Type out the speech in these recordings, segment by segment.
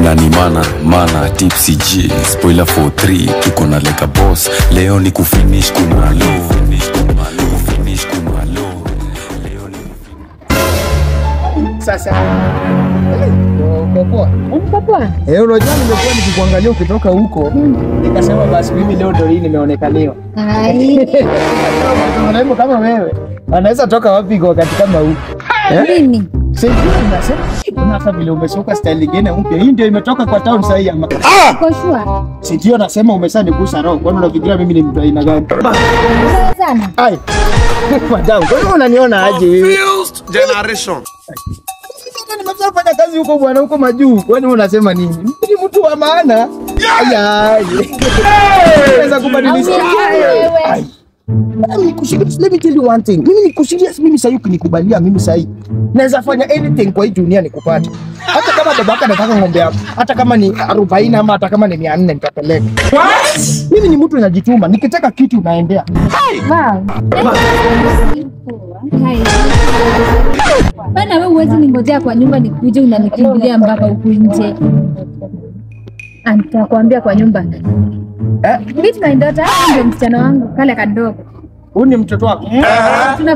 na ni mana mana tipsy g spoiler for 3 tuko na leka boss leo ni kufinish kumalo Finish kumalo, finish kumalo. Leo ni Sasa uko poa? Uko poa? Eh, unajua nimekuwa nikikuangalia ukitoka huko, nikasema basi mimi leo ndio hii nimeonekaniwa. Ai, Mrembo kama wewe anaweza toka wapi kwa wakati kama huu? mimi Sijui nasema kuna hata vile umesuka style nyingine mpya. Hii ndio imetoka kwa town sasa hii ama. uko sure? Si ndio nasema umeshanigusa roho. Kwani unafikiria mimi ni mtu aina gani? Sawa sana. Ai. Madam, kwa nini unaniona aje wewe? generation. Nimefanya fanya kazi huko bwana huko majuu. Kwani unasema nini? Mimi ni mtu wa maana. Aya. Naweza kubadilisha. Au wewe? Ai. Mimi niko serious. Let me tell you one thing. Mimi niko serious. Mimi sasa ukinikubalia mimi sasa naweza fanya anything kwa hii dunia nikupate. Hata kama babaka anataka ng'ombe yako, hata kama ni 40 ama hata kama ni 400 nitapeleka. Mimi ni mtu najituma. Nikitaka kitu naendea. Wow. Hai. Bana wewe huwezi ningojea kwa nyumba nikuje unanikimbilia mpaka huku nje. Ah, Nitakwambia kwa nyumba. Eh? Meet my daughter, huyu ndio msichana wangu kale kadogo. Huyu ni mtoto wako. Tuna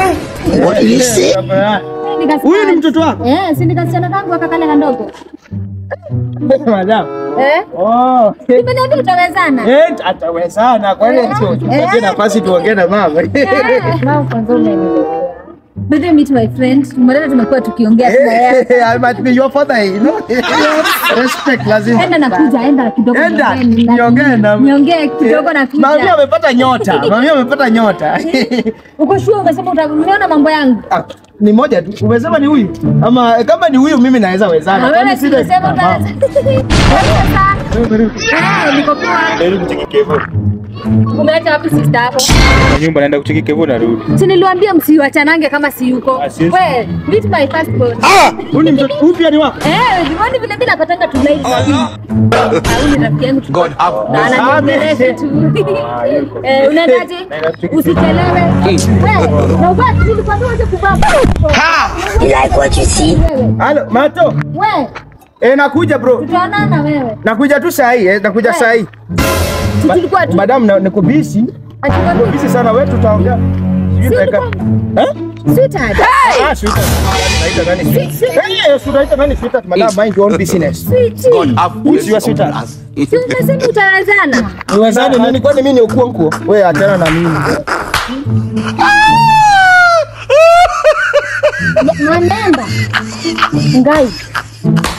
Huyu ni mtoto wako? Eh, si nikasichana kangu aka kale kadogo. Madam. Eh? Oh. Nimeniambia utawezana. Eh, atawezana. Kwa hiyo sio tupatie nafasi tuongee na mama. Mama kwanza umenielewa. By the way, meet my friend. Mbona tumekuwa tukiongea tu na yeye. I must be your father, you know. Respect lazima. Enda nakuja, enda kidogo. Enda, niongee na- niongee na- Niongee kidogo na Mami kuja. amepata nyota. Mami amepata nyota. Uko sure umesema utaniona mambo yangu? Ah, ni moja tu. Umesema ni huyu? Ama kama ni huyu mimi naweza Na wezana. wewe Kwani si sile- umesema Ah, utaweza. Eh, niko poa. Umeacha wapi sister yako? nyumba naenda kucheki Kevo narudi. Si niliwaambia msiwachanange kama si yuko. Ah, siwezi. We, meet my first born. Huyu ni mtoto huyu pia ni wako? Eh, jioni vile mimi napatanga tu live na mimi. Au ni rafiki yangu tu. God have Na ananiongelesha tu. Eh, unaendaje? Usichelewe. Wewe, na ubaki nilikwambia uache kuvaa. Wewe, Halo, Mato. wewe, Eh, nakuja bro. tutaonana wewe. Nakuja tu saa hii, eh, nakuja saa hii. Si tulikuwa tu. Madam, na- niko busy. Achukua Niko busy sana. Wewe tutaongea. Sijui Si dakika- tulikuwa- Eh? Sweetheart. Ah, sweetheart. Unaita nani? Eh, si unaita nani sweetheart? Madam, mind your own business. Sweetie. God have Who's mercy your upon sweetheart? us. Si umesema utawezana? Niwezane nini? Kwani mimi ni ukuonkuo? Wewe achana na mimi. Mwanenda. Ngai.